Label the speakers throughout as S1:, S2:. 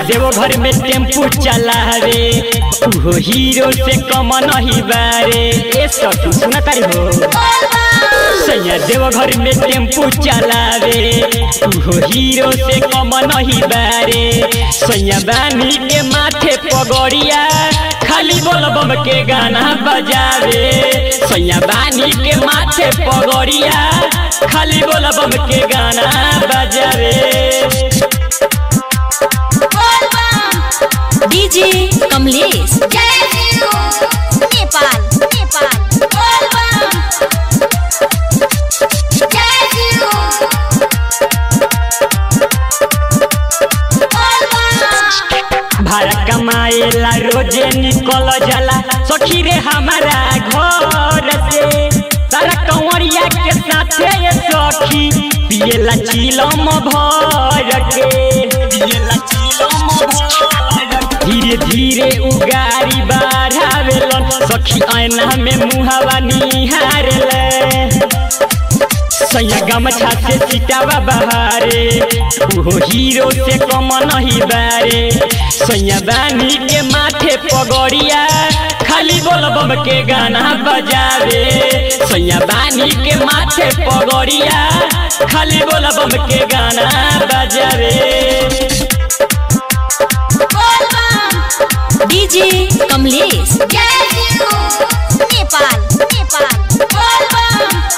S1: देवो घर में टेम्पू चलावे उहो हीरो से कम नहीं बारे ए सखी सुना तारी हो सैया देव घर में टेम्पू चलावे उहो हीरो से कम नहीं बारे सैया बानी के माथे पगड़िया खाली बोल बम के गाना बजावे सैया बानी के माथे पगड़िया खाली बोल बम के गाना बजावे
S2: डीजे कमलेश नेपाल नेपाल
S1: भाड़ा कमाएला रोजे निकल जाला सखी रे हमारा घर से सारा कंवरिया के साथे ये सखी पिएला चिलम भर के पिएला चिलम भर धीरे धीरे उगारी बढ़ावेलन सखी ऐना में मुहावा निहारेले सैया गमछा से सिटावा बहारे उहो हीरो से कम नहीं बारे सैया बानी के माथे पगड़िया खाली बोल बम के गाना बजावे सैया बानी के माथे पगड़िया खाली बोल बम के गाना बजावे
S2: डीजे कमलेश नेपाल नेपाल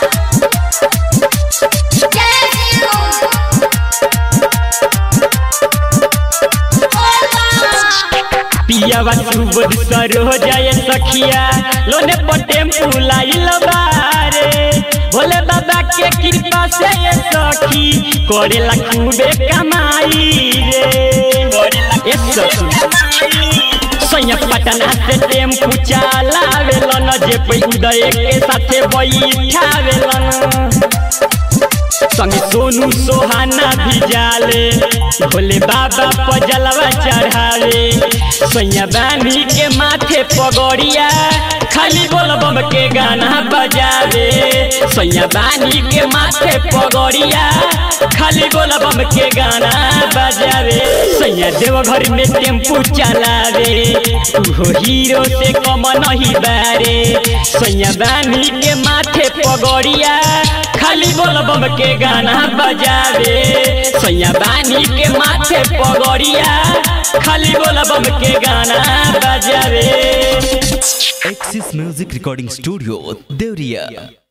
S1: पियावा सुबोध सरो जाए सखिया लोने पर टेम्पू लाइल बारे भोले बाबा के कृपा से ये सखी करेला खूबे कमाई रे ए सखी सैया पटना से टेम्पू चलावेलन जे पे उदय के साथे बैठावेलन संगे सोनू सोहाना भी जाले भोले बाबा पर जलवा चढ़ावे सैया बानी के माथे पगड़िया खाली बोल बम के गाना बजावे सैया बानी के माथे पगड़िया खाली बोल बम के गाना बजावे सैया देव घर में टेम्पू चलावे उहो हीरो से कम नहीं बारे सैया बानी के माथे पगड़िया खाली बोल बम के गाना बजावे सैया बानी के माथे पगड़िया खाली बोल बम के गाना बजावे
S3: Axis Music Recording Studio, Devriya.